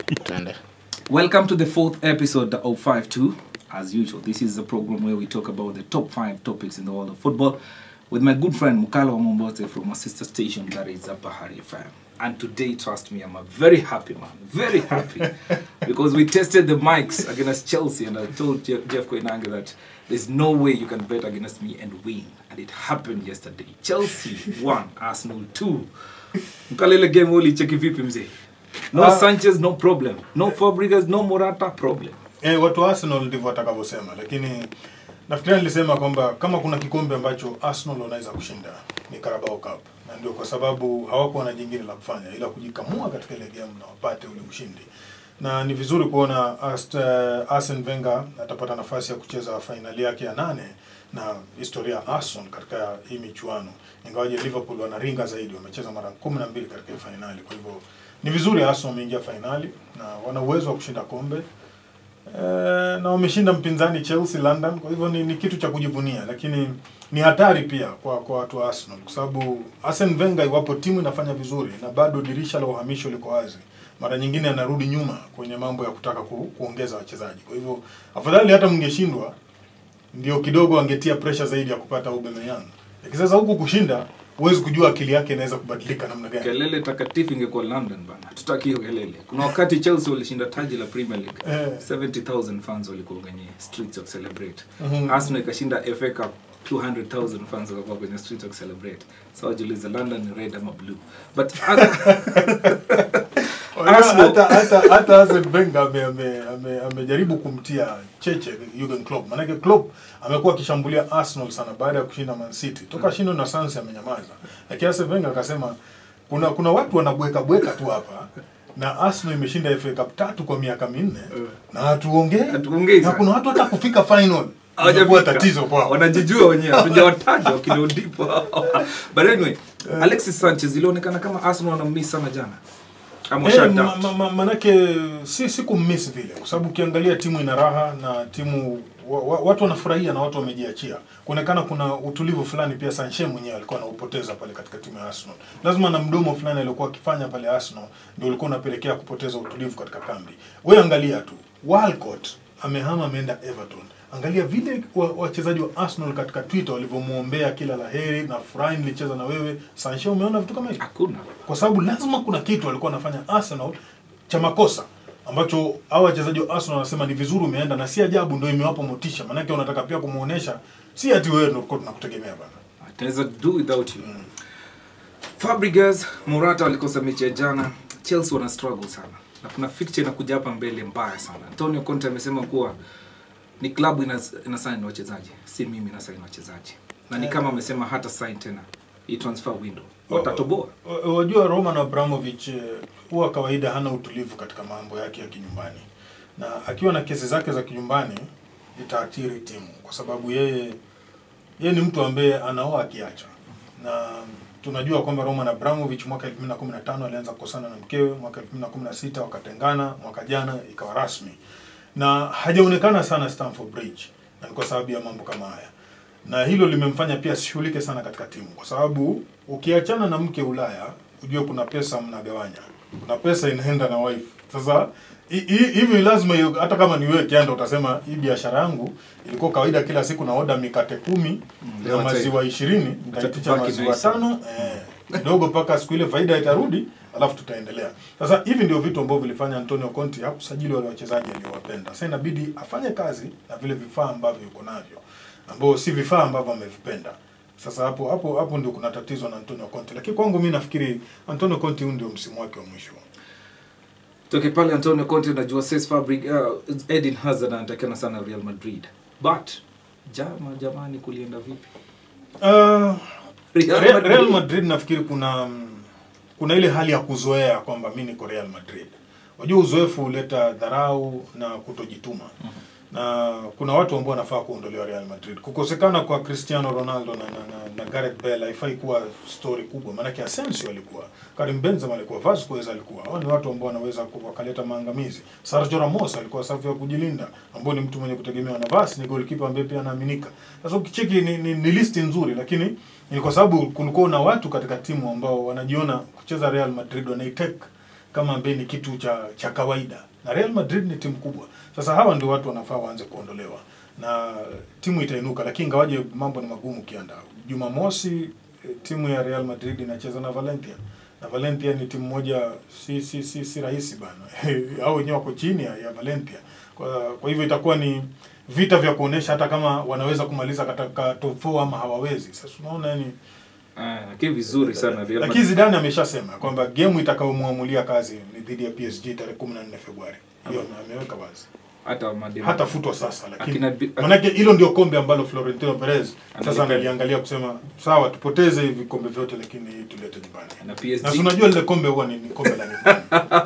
Tuende. Welcome to the fourth episode of 52. As usual, this is the program where we talk about the top five topics in the world of football with my good friend Mukala Wamombote from my sister station that is Bahari FM. And today, trust me, I'm a very happy man, very happy because we tested the mics against Chelsea and I told Jeff, Jeff Koinange that there's no way you can bet against me and win. And it happened yesterday. Chelsea won, Arsenal 2. Mukala ile game ulicheki vipi mzee? No Ah. Sanchez, no problem. No Fabregas, no Morata, problem. Eh, watu wa Arsenal ndivyo watakavyosema, lakini nafikiria nilisema kwamba kama kuna kikombe ambacho Arsenal wanaweza kushinda ni Carabao Cup, na ndio kwa sababu hawakuwa na jingine la kufanya ila kujikamua katika ile game na wapate ule ushindi, na ni vizuri kuona Ast, uh, Arsene Wenger atapata nafasi ya kucheza fainali yake ya nane na historia ya Arsenal katika hii michuano, ingawaje Liverpool wanaringa zaidi, wamecheza mara kumi na mbili katika hii fainali. Kwa hivyo ni vizuri Arsenal wameingia fainali na wana uwezo wa kushinda kombe Eh, na wameshinda mpinzani Chelsea London, kwa hivyo ni, ni kitu cha kujivunia, lakini ni hatari pia kwa kwa watu wa Arsenal kwa sababu Arsene Wenger, iwapo timu inafanya vizuri na bado dirisha la uhamisho liko wazi, mara nyingine anarudi nyuma kwenye mambo ya kutaka ku, kuongeza wachezaji. Kwa hivyo afadhali hata mngeshindwa, ndio kidogo angetia pressure zaidi ya kupata Aubameyang, lakini sasa huku kushinda, huwezi kujua akili yake inaweza kubadilika namna gani. kelele takatifu ingekuwa london bana hatutaki hiyo kelele kuna wakati chelsea walishinda taji la premier league Eh. 70000 fans walikuwa kwenye streets of celebrate Mhm. arsenal ikashinda fa cup 200000 fans wakakuwa kwenye streets of celebrate so wajiuliza london ni red ama blue but Unajua, Arsenal- hata hata hata Arsene Wenger ame, ame, ame, amejaribu kumtia cheche Jurgen Klopp. Maanake Klopp amekuwa akishambulia Arsenal sana baada ya kushinda Man City. Toka shindo na Sansi amenyamaza. Lakini Arsene Wenger akasema kuna kuna watu wanabweka bweka tu hapa na Arsenal imeshinda FA Cup tatu kwa miaka minne na hatuongei. Hatuongei Na sana. kuna watu hata kufika final. Hawajafika. Hawajakuwa tatizo kwao. wanajijua wenyewe hatujawataja wakilodipo but anyway alexis sanchez ilionekana kama arsenal wanammiss sana jana ama Eh, shut ma, down. ma, ma, manake si si kummiss vile kwa sababu ukiangalia timu ina raha na timu wa, wa, watu wanafurahia na watu wamejiachia kuonekana kuna utulivu fulani pia Sanchez mwenyewe alikuwa anaupoteza pale katika timu ya Arsenal lazima na mdomo fulani aliokuwa akifanya pale Arsenal ndio ulikuwa unapelekea kupoteza utulivu katika kambi wewe angalia tu Walcott amehama ameenda Everton angalia vile wa- wachezaji wa Arsenal katika Twitter walivyomuombea kila laheri na furahi nilicheza na wewe Sanchez umeona vitu kama hivyo hakuna kwa sababu lazima kuna kitu alikuwa anafanya Arsenal cha makosa ambacho hao wachezaji wa Arsenal wanasema ni vizuri umeenda, na si ajabu ndio imewapa motisha, maanake wanataka pia kumuonesha si ati wewe ndio tulikuwa tunakutegemea bana. tunaweza do without you Fabregas Morata walikosa mechi ya jana Chelsea wana struggle sana na kuna fixture inakuja hapa mbele mbaya sana Antonio Conte amesema kuwa ni klabu inas- inasign wachezaji si mimi nasign wachezaji na ni kama amesema hata sign tena hii transfer window watatoboa Wa- Wajua Roman Abramovich eh, huwa kawaida hana utulivu katika mambo yake ya kinyumbani, na akiwa na kesi zake za kinyumbani itaathiri timu, kwa sababu yeye yeye ni mtu ambaye anaoa akiacha, na tunajua kwamba Roman Abramovich mwaka 2015 alianza kukosana na mkewe, mwaka 2016 wakatengana, mwaka jana ikawa rasmi, na hajaonekana sana Stamford Bridge, na ni kwa sababu ya mambo kama haya na hilo limemfanya pia asishughulike sana katika timu, kwa sababu ukiachana na mke Ulaya, ujue kuna pesa mnagawanya, kuna pesa inaenda na wife. Sasa hi- hi- hivi lazima hiyo- hata kama ni wewe kianda utasema hii biashara yangu ilikuwa kawaida, kila siku na oda mikate kumi leo na acha- maziwa ishirini, nitaitisha tubaki maziwa na hizo. tano eh, kidogo mpaka siku ile faida itarudi, alafu tutaendelea. Sasa hivi ndio vitu ambavyo vilifanya Antonio Conte hakusajili wale wachezaji aliowapenda. Sasa inabidi afanye kazi na vile vifaa ambavyo yuko navyo ambao si vifaa ambavyo amevipenda. Sasa hapo hapo hapo ndio kuna tatizo na Antonio Conte, lakini kwangu mimi nafikiri Antonio Conte huu ndio msimu wake wa mwisho. toke pale Antonio Conte na Jose Fabregas uh, Eden Hazard anatakana sana Real Madrid but jama jamani kulienda vipi Uh, Real Real, Madrid. Real Madrid nafikiri kuna mm, kuna ile hali ya kuzoea kwamba mimi niko Real Madrid. Unajua uzoefu huleta dharau na kutojituma. Na kuna watu ambao wanafaa kuondolewa Real Madrid. Kukosekana kwa Cristiano Ronaldo na, na, na, na Gareth Bale haifai kuwa story kubwa. Maanake Asensio alikuwa, Karim Benzema alikuwa, Vasquez alikuwa. Hao ni watu ambao wanaweza ku- wakaleta maangamizi. Sergio Ramos alikuwa safu ya kujilinda, ambao ni mtu mwenye kutegemewa na Vas ni goalkeeper ambaye pia anaaminika. Sasa ukicheki ni, ni, ni listi nzuri lakini ni kwa sababu kulikuwa na watu katika timu ambao wanajiona kucheza Real Madrid wanaitake kama ambaye ni kitu cha cha kawaida, na Real Madrid ni timu kubwa. Sasa hawa ndio watu wanafaa waanze kuondolewa na timu itainuka, lakini ingawaje mambo ni magumu kianda. Jumamosi eh, timu ya Real Madrid inacheza na Valencia na Valencia ni timu moja si si si, si rahisi bana hao wenyewe wako chini ya, ya Valencia kwa, kwa hivyo itakuwa ni vita vya kuonesha hata kama wanaweza kumaliza katika top 4 ama hawawezi. Sasa unaona yani Ah, lakini vizuri sana Real lakini Madrid. Zidane ameshasema kwamba game itakayomwamulia kazi ni dhidi ya PSG tarehe 14 Februari. Hiyo ameweka wazi. hata Madrid. Hata futwa sasa lakini Akina Bi- manake hilo ndio kombe ambalo Florentino Perez sasa Analipenda. analiangalia kusema sawa tupoteze hivi kombe vyote lakini hii tulete nyumbani. na PSG. Na si unajua lile kombe huwa ni, ni kombe la nyumbani.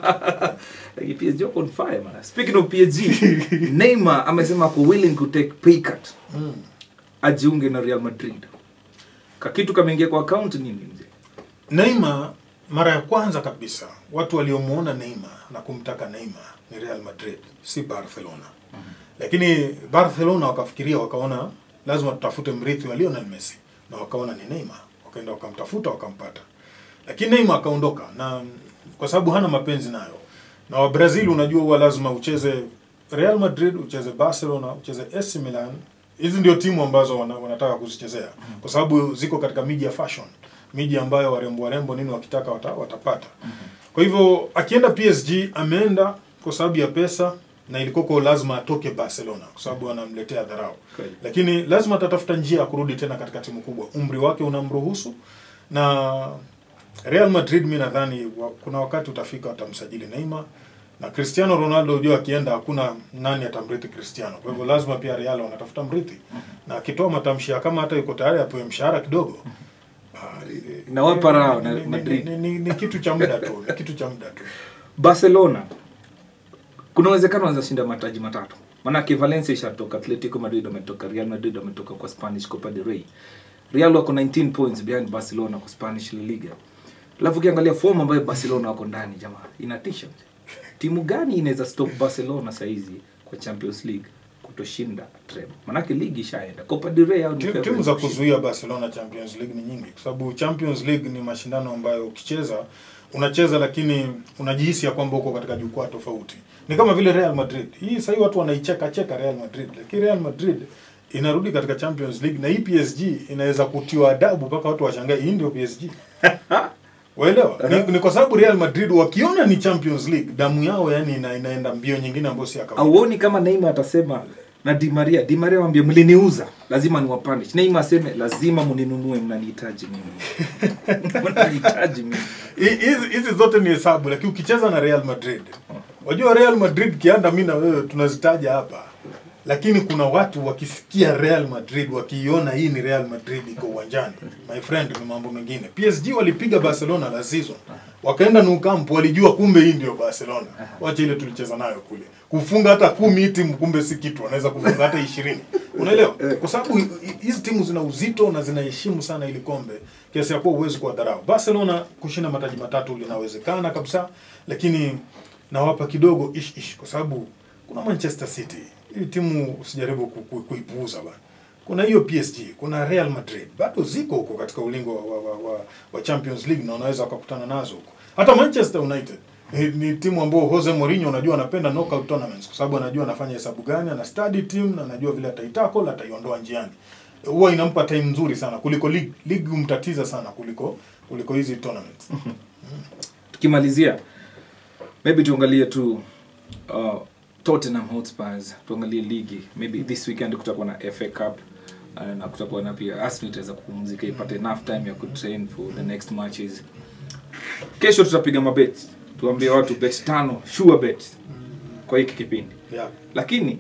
Like PSG wako on fire man. Speaking of PSG, Neymar amesema ako willing to take pay cut Mm. ajiunge na Real Madrid. Kakitu kameingia kwa account nini mzee? Neymar mara ya kwanza kabisa watu waliomuona Neymar na kumtaka Neymar ni Real Madrid, si Barcelona. Lakini Barcelona wakafikiria wakaona lazima tutafute mrithi wa Lionel Messi na wakaona ni Neymar, wakaenda wakamtafuta wakampata. Lakini Neymar akaondoka na kwa sababu hana mapenzi nayo. Na wa Brazil unajua huwa lazima ucheze Real Madrid, ucheze Barcelona, ucheze AC Milan. Hizi ndio timu ambazo wana, wanataka kuzichezea kwa sababu ziko katika miji ya fashion, miji ambayo warembo warembo nini wakitaka wata, watapata. Kwa hivyo akienda PSG ameenda kwa sababu ya pesa na ilikuwa lazima atoke Barcelona kwa sababu anamletea dharau. Kweli. Lakini lazima atatafuta njia ya kurudi tena katika timu kubwa. Umri wake unamruhusu na Real Madrid mi nadhani wa, kuna wakati utafika watamsajili Neymar na Cristiano Ronaldo unajua akienda hakuna nani atamrithi Cristiano. Kwa hivyo lazima pia Real wanatafuta mrithi. Na akitoa matamshi ya kama hata yuko tayari apewe mshahara kidogo. ah, Inawapa raha na ni- ni- Madrid. Ni, ni, ni kitu cha muda tu, ni kitu cha muda tu. Barcelona kuna uwezekano wanaweza shinda mataji matatu. Manake Valencia ishatoka, Atletico Madrid wametoka, Real Madrid wametoka kwa Spanish Copa del Rey. Real wako 19 points behind Barcelona kwa Spanish La Liga. Alafu ukiangalia form ambayo Barcelona wako ndani jamaa, inatisha. Timu gani inaweza stop Barcelona saizi kwa Champions League kutoshinda treble? Manake ligi ishaenda. Copa del Rey au ni Timu- favorite timu za kushinda. kuzuia Barcelona Champions League ni nyingi, kwa sababu Champions League ni mashindano ambayo ukicheza unacheza, lakini unajihisi ya kwamba uko katika jukwaa tofauti. Ni kama vile Real Madrid. Hii sasa watu wanaicheka cheka Real Madrid, lakini Real Madrid inarudi katika Champions League na hii PSG inaweza kutiwa adabu mpaka watu washangae, hii ndio PSG. Waelewa? Ni, ni kwa sababu Real Madrid wakiona ni Champions League, damu yao yani ina, inaenda mbio nyingine ambayo si ya kawaida. auoni kama Neymar atasema na Di Maria, Di Maria waambie mliniuza, lazima niwapanish. Neymar aseme lazima mninunue, mnanihitaji mimi, mnanihitaji mimi. Hi- hizi hizi zote ni hesabu lakini ukicheza na Real Madrid wajua Real Madrid kianda mi na wewe tunazitaja hapa lakini kuna watu wakisikia Real Madrid wakiiona hii ni Real Madrid iko uwanjani my friend ni mambo mengine PSG walipiga Barcelona la season wakaenda Nou Camp walijua kumbe hii ndio Barcelona wacha ile tulicheza nayo kule kufunga hata kumi hii timu kumbe si kitu wanaweza kufunga hata ishirini unaelewa kwa sababu hi- hi- hizi timu zina uzito na zinaheshimu sana ili kombe kiasi ya kuwa huwezi kuwadharau Barcelona kushinda mataji matatu linawezekana kabisa lakini nawapa kidogo ish ish kwa sababu kuna Manchester City hii timu usijaribu ku- ku- kuipuuza bana kuna hiyo PSG kuna Real Madrid bado ziko huko katika ulingo wa, wa, wa, wa, wa Champions League na unaweza wakakutana nazo huko hata Manchester United ni, ni timu ambayo Jose Mourinho unajua anapenda knockout tournaments kwa sababu anajua anafanya hesabu gani ana study team na anajua vile ataitackle ataiondoa njiani huwa inampa time nzuri sana kuliko league league humtatiza sana kuliko kuliko hizi tournaments Tukimalizia maybe tuangalie tu uh, Tottenham Hotspurs, tuangalie ligi. Maybe this weekend kutakuwa na FA Cup uh, na kutakuwa na pia Arsenal itaweza kupumzika ipate enough time ya kutrain for the next matches. Kesho tutapiga mabet, tuambie watu bet tano sure bet kwa hiki kipindi. yeah. lakini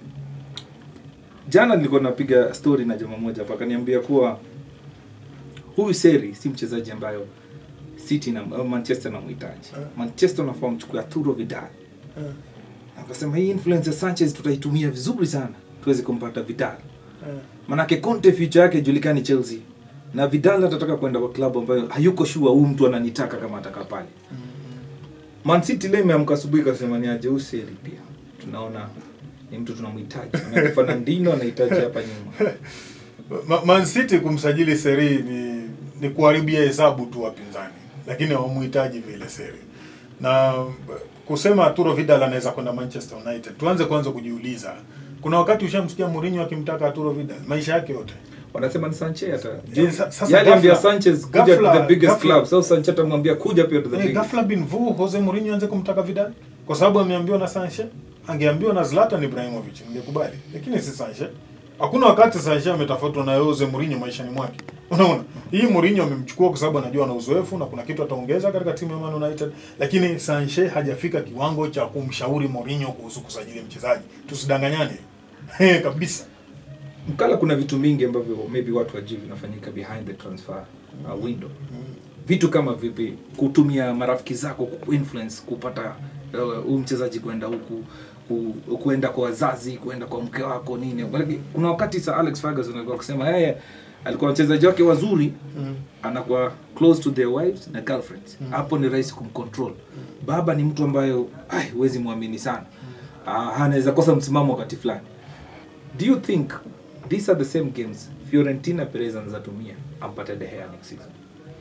jana nilikuwa napiga story na jamaa moja hapa akaniambia kuwa huyu seri si mchezaji ambayo city na au manchester namhitaji Eh. manchester unafaa mchukue arturo vidal Eh, akasema hii influence ya sanchez tutaitumia vizuri sana tuweze kumpata vidal eh. manake conte future yake julikani chelsea na vidal atataka kwenda kwa klabu ambayo hayuko shua huyu mtu ananitaka kama ataka pale Man City leo imeamka asubuhi kasema ni aje Useli pia. Tunaona ni mtu tunamhitaji. Na Fernandinho anahitaji hapa nyuma. Ma- Man City kumsajili Seri ni ni kuharibia hesabu tu wapinzani, lakini hawamuhitaji vile Seri. na kusema Arturo Vidal anaweza kwenda Manchester United, tuanze kwanza kujiuliza, kuna wakati ushamsikia Mourinho akimtaka Arturo Vidal maisha yake yote wanasema ni Sanchez hata Eh, sa- sasa yale ambia ghafla- Sanchez kuja to ghafla- the biggest ghafla- club so Sanchez atamwambia kuja pia to the Eh, biggest ghafla bin vu Jose Mourinho anze kumtaka Vidal kwa sababu ameambiwa na Sanchez, angeambiwa na Zlatan Ibrahimovic ningekubali, lakini si Sanchez. Hakuna wakati Sanchez ametafutwa na Jose Mourinho maishani mwake. Unaona, hii Mourinho amemchukua kwa sababu anajua ana uzoefu na kuna kitu ataongeza katika timu ya Man United, lakini Sanchez hajafika kiwango cha kumshauri Mourinho kuhusu kusajili mchezaji. Tusidanganyane Eh, kabisa. Mkala, kuna vitu mingi ambavyo maybe watu wajui vinafanyika behind the transfer uh, window. Vitu kama vipi, kutumia marafiki zako kuinfluence kupata uh, huyu mchezaji kwenda huku ku, kuenda kwa wazazi, kuenda kwa mke wako nini. Lakini Kuna wakati Sir Alex Ferguson alikuwa akisema yeye alikuwa wachezaji wake wazuri Mm. anakuwa close to their wives na girlfriends. Hapo ni rahisi kumcontrol. Baba ni mtu ambayo ai huwezi muamini sana. Ah, anaweza kosa msimamo wakati fulani. Do you think these are the same games Fiorentina Perez anazatumia ampate De Gea next season?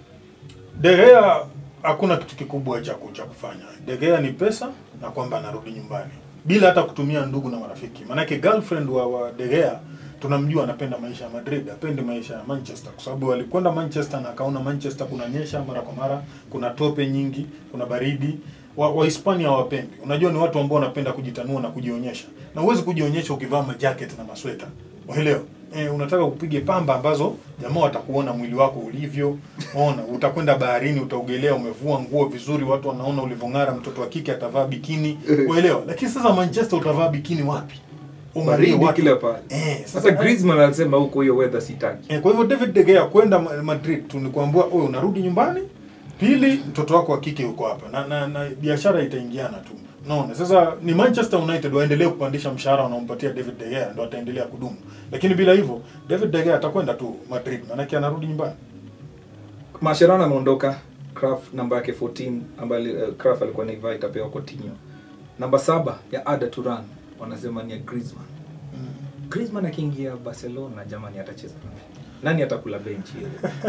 De Gea hakuna kitu kikubwa cha ku- cha kufanya. De Gea ni pesa na kwamba anarudi nyumbani bila hata kutumia ndugu na marafiki. Maanake girlfriend wa, wa De Gea tunamjua anapenda maisha ya Madrid, apendi maisha ya Manchester kwa sababu alikwenda Manchester na akaona Manchester kunanyesha mara kwa mara, kuna tope nyingi, kuna baridi. Wa, wa Hispania hawapendi. Unajua ni watu ambao wanapenda kujitanua na kujionyesha. Na huwezi kujionyesha ukivaa majacket na masweta. Unaelewa? Eh, unataka upige pamba ambazo jamaa watakuona mwili wako ulivyo. Ona, utakwenda baharini, utaogelea, umevua nguo vizuri, watu wanaona ulivyong'ara. Mtoto wa kike atavaa bikini, uelewa. Lakini sasa Manchester utavaa bikini wapi? Ung'arie Baridi wapi? kila pale. Eh, Sasa Griezmann alisema huko hiyo weather sitaki. Eh, kwa hivyo David De Gea kwenda Ma- Madrid tu ni kuambia wewe unarudi nyumbani, pili mtoto wako wa kike yuko hapa na na, na biashara itaingiana tu. Unaona? Sasa ni Manchester United waendelee kupandisha mshahara wanaompatia David De Gea ndio ataendelea kudumu. Lakini bila hivyo David De Gea atakwenda tu Madrid maana anarudi nyumbani. Mascherano ameondoka, Kraft namba yake 14 ambayo uh, Kraft alikuwa naivaa itapewa Coutinho. Namba saba ya Ada Turan wanasema ni ya Griezmann. Griezmann akiingia Barcelona jamani atacheza nani? Nani atakula benchi hiyo?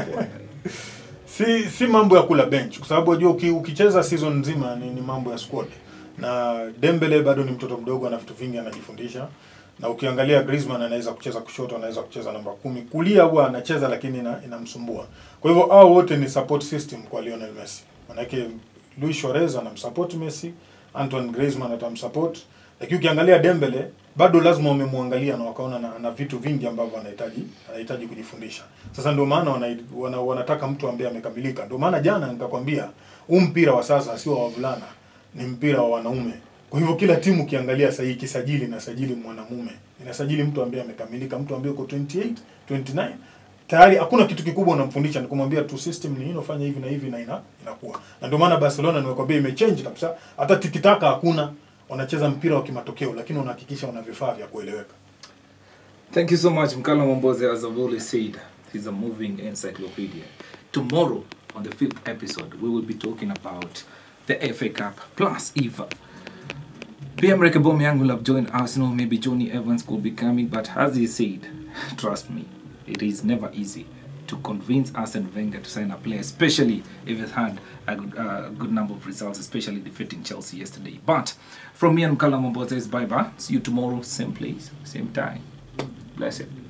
Si si mambo ya kula bench kwa sababu unajua uki, ukicheza season nzima ni, ni mambo ya squad. Na Dembele bado ni mtoto mdogo ana vitu vingi anajifundisha. Na ukiangalia Griezmann anaweza kucheza kushoto, anaweza kucheza namba kumi. Kulia huwa anacheza lakini ina, inamsumbua. Kwa hivyo hao wote ni support system kwa Lionel Messi. Manake Luis Suarez anamsupport Messi, Antoine Griezmann atamsupport. Lakini ukiangalia Dembele bado lazima wamemwangalia na wakaona na, na vitu vingi ambavyo anahitaji anahitaji kujifundisha. Sasa ndio maana wana, wana, wanataka mtu ambaye amekamilika. Ndio maana jana nikakwambia huu mpira wa sasa sio wa wavulana, ni mpira wa wanaume. Kwa hivyo kila timu ukiangalia sasa hii kisajili na sajili mwanamume. Inasajili mtu ambaye amekamilika, mtu ambaye uko 28, 29 tayari hakuna kitu kikubwa unamfundisha, ni kumwambia tu system ni hino, fanya hivi na hivi na ina, inakuwa. Na ndio maana Barcelona nimekwambia imechange kabisa. Hata tikitaka hakuna, wanacheza mpira wa kimatokeo, lakini wanahakikisha wana vifaa vya kueleweka. Thank you so much, Mkala Momboze. As I've always said, he's a moving encyclopedia. Tomorrow, on the fifth episode, we will be talking about the FA Cup plus EVA. PM Rekebom will have joined Arsenal. Maybe Johnny Evans could be coming, but as he said, trust me, it is never easy to convince Arsene Wenger to sign a player, especially if it had a good, uh, good number of results, especially defeating Chelsea yesterday. But from me and Mkala Momboze, bye bye. See you tomorrow, same place, same time. Bless it.